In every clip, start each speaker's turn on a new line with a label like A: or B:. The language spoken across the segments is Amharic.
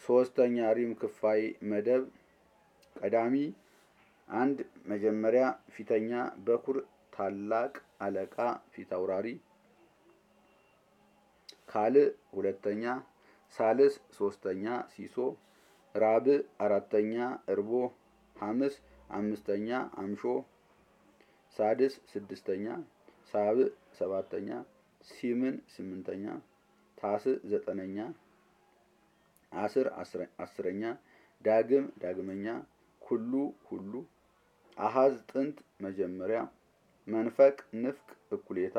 A: ሶስተኛ ሪም ክፋይ መደብ ቀዳሚ አንድ መጀመሪያ ፊተኛ በኩር ታላቅ አለቃ ፊት አውራሪ ካልዕ ሁለተኛ ሳልስ ሶስተኛ ሲሶ ራብዕ አራተኛ እርቦ ሐምስ አምስተኛ አምሾ ሳድስ ስድስተኛ ሳብዕ ሰባተኛ ሲምን ስምንተኛ ታስዕ ዘጠነኛ አስር አስረኛ ዳግም ዳግመኛ ኩሉ ሁሉ አሃዝ ጥንት መጀመሪያ መንፈቅ ንፍቅ እኩሌታ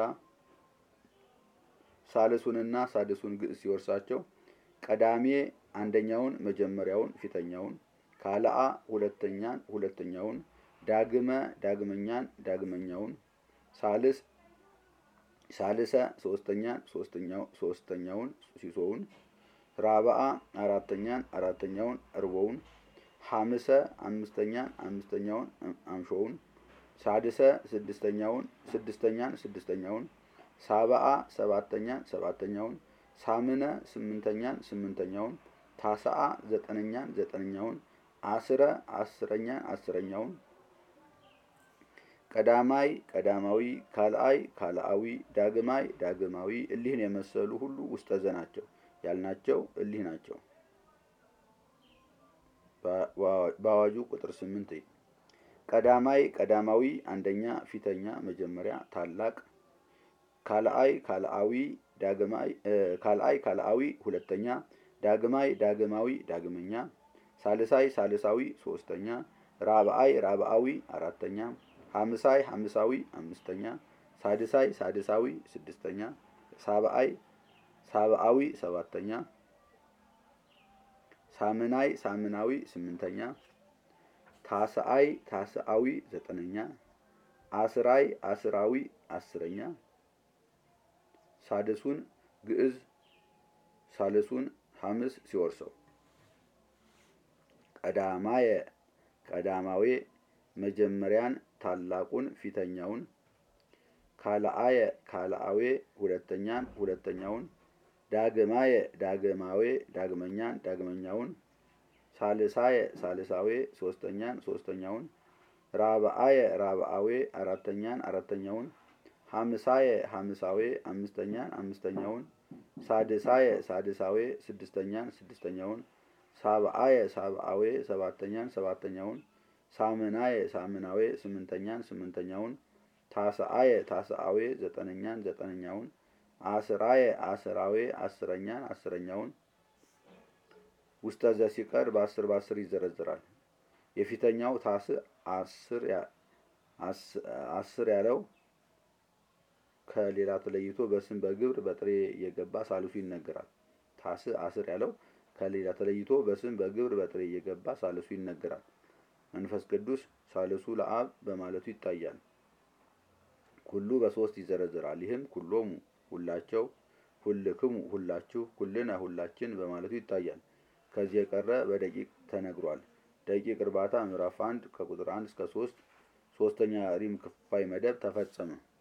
A: ሳልሱንና ሳድሱን ግዕዝ ሲወርሳቸው ቀዳሜ አንደኛውን መጀመሪያውን ፊተኛውን ካልአ ሁለተኛን ሁለተኛውን ዳግመ ዳግመኛን ዳግመኛውን ሳልስ ሳልሰ ሶስተኛን ሶስተኛው ሶስተኛውን ሲሶውን ራብአ አራተኛን አራተኛውን እርቦውን ሐምሰ አምስተኛን አምስተኛውን አምሾውን ሳድሰ ስድስተኛውን ስድስተኛን ስድስተኛውን ሳብአ ሰባተኛን ሰባተኛውን ሳምነ ስምንተኛን ስምንተኛውን ታስአ ዘጠነኛን ዘጠነኛውን አስረ አስረኛን አስረኛውን ቀዳማይ ቀዳማዊ ካልአይ ካልአዊ ዳግማይ ዳግማዊ እሊህን የመሰሉ ሁሉ ውስጠዘ ናቸው ያልናቸው እሊህ ናቸው። በአዋጁ ቁጥር ስምንት ቀዳማይ ቀዳማዊ አንደኛ ፊተኛ መጀመሪያ ታላቅ ካልአይ ካልአዊ ዳግማይ ካልአይ ካልአዊ ሁለተኛ ዳግማይ ዳግማዊ ዳግመኛ ሳልሳይ ሳልሳዊ ሶስተኛ ራብአይ ራብአዊ አራተኛ ሐምሳይ ሐምሳዊ አምስተኛ ሳድሳይ ሳድሳዊ ስድስተኛ ሳብአይ ሳብአዊ ሰባተኛ ሳምናይ ሳምናዊ ስምንተኛ ታስአይ ታስአዊ ዘጠነኛ አስራይ አስራዊ አስረኛ ሳድሱን ግዕዝ ሳልሱን ሐምስ ሲወርሰው ቀዳማየ ቀዳማዌ መጀመሪያን ታላቁን ፊተኛውን ካልአየ ካልአዌ ሁለተኛን ሁለተኛውን ዳግማየ ዳግማዌ ዳግመኛን ዳግመኛውን ሳልሳየ ሳልሳዌ ሶስተኛን ሶስተኛውን ራብአየ ራብአዌ አራተኛን አራተኛውን ሐምሳየ ሐምሳዌ አምስተኛን አምስተኛውን ሳድሳየ ሳድሳዌ ስድስተኛን ስድስተኛውን ሳብአየ ሳብአዌ ሰባተኛን ሰባተኛውን ሳምናየ ሳምናዌ ስምንተኛን ስምንተኛውን ታስአየ ታስአዌ ዘጠነኛን ዘጠነኛውን አስራየ አስራዌ አስረኛን አስረኛውን ውስጠ ዘ ሲቀር በአስር በአስር ይዘረዝራል። የፊተኛው ታስ አስር ያለው ከሌላ ተለይቶ በስም በግብር በጥሬ እየገባ ሳልሱ ይነገራል። ታስ አስር ያለው ከሌላ ተለይቶ በስም በግብር በጥሬ እየገባ ሳልሱ ይነገራል። መንፈስ ቅዱስ ሳልሱ ለአብ በማለቱ ይታያል። ኩሉ በሶስት ይዘረዝራል። ይህም ኩሎሙ ሁላቸው፣ ሁልክሙ ሁላችሁ፣ ኩልነ ሁላችን በማለቱ ይታያል። ከዚህ የቀረ በደቂቅ ተነግሯል። ደቂቅ እርባታ ምዕራፍ አንድ ከቁጥር አንድ እስከ ሶስት ሶስተኛ ሪም ክፋይ መደብ ተፈጸመ።